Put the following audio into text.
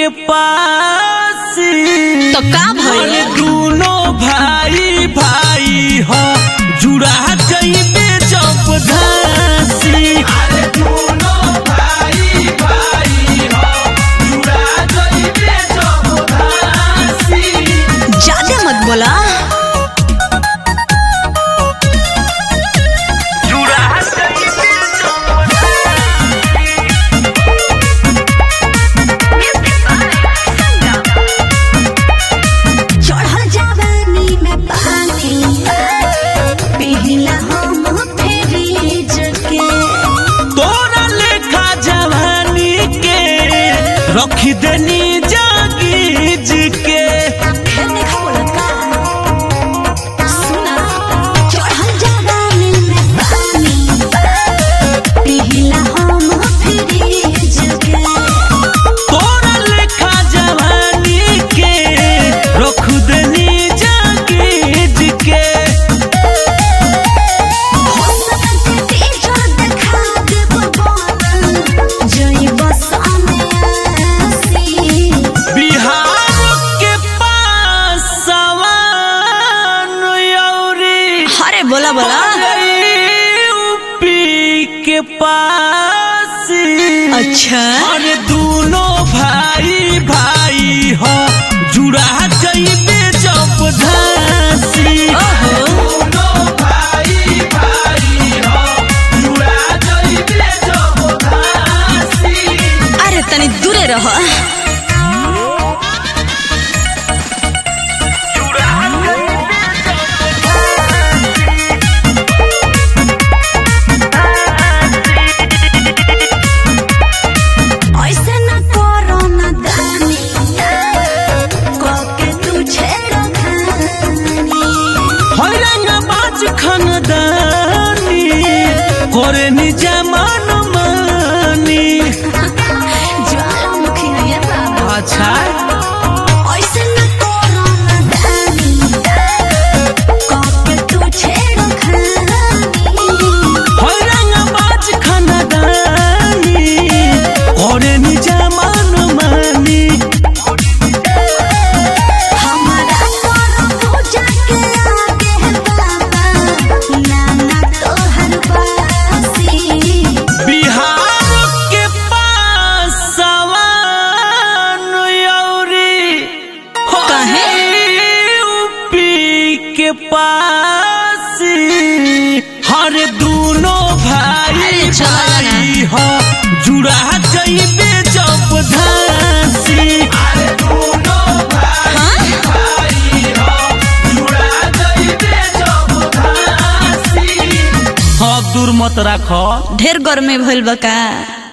के पास तो का भइल अरे दोनों भाई भाई हो जुड़ा जइबे जब धासी अरे दोनों भाई भाई हो जुड़ा जइबे जब धासी ज्यादा मत बोला जुड़ा जइबे जब चढ़ल जवानी में पानी पिघला हम फ्रिज के तोरा लेखा जवानी के रखी देनी जागीज के फिर देखा बोला का सुना चढ़ल जवानी में पानी पिघला हम फ्रिज के तोरा लेखा जवानी के रख देनी जागीज के हो सकते तेजो देखा देब बोल जई बस आसी बिहार के पास सवान यौरी अरे बोला बोला यूपी के पास अच्छा अरे दोनों भाई भाई हो जुड़ा जइबे जब धासी दोनों भाई भाई हो जुड़ा जइबे जब धासी अरे तनी दूरे रह ऐसे न करो न दानी कोके तुझे रखानी हैरंग बाज खानदानी करे निजमान मानी ज्वालामुखी है ये बाबा अच्छा ऐसे न करो न दानी कोके तुझे रखानी हैरंग बाज खानदानी करे निजमान मानी हमारा करो पूजा के आगे बाबा नाना तोहर बासी बिहार के पास सवान यौरी काहे? यूपी के पास हर दोनों भाई अरे चला ना। भाई हो जुड़ा जइबे जब धासी अरे दोनों भाई भाई हो जुड़ा जइबे जब धासी हाँ दूर मत राखो ढेर गर्मी भइल बा का